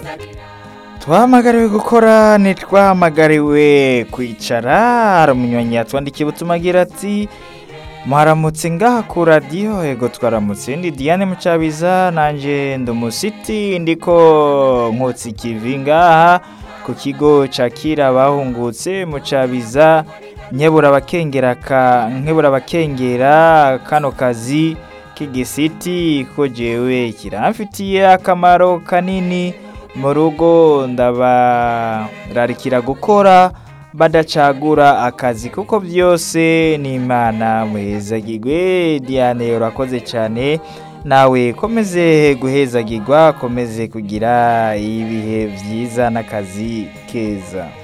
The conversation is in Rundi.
twahamagariwe gukora ntitwahamagariwe kwicara hari umunywanyi yatwandikiye ubutumwa agira ati mwaramutse ngaha ku radiyo ego twaramutse ndi diane mucabiza nanjye ndi umusiti ndiko nkotsi ikivi ngaha ku kigo cakira abahungutse mucabiza nkebura abakengera ka nkebura abakengera kano kazi k'igisiti ko jewe kiramfitiye akamaro kanini mu rugo ndabararikira gukora badacagura akazi kuko byose ni imana muhezagirwe diane urakoze cyane nawe komeze guhezagirwa komeze kugira ibihe byiza n'akazi keza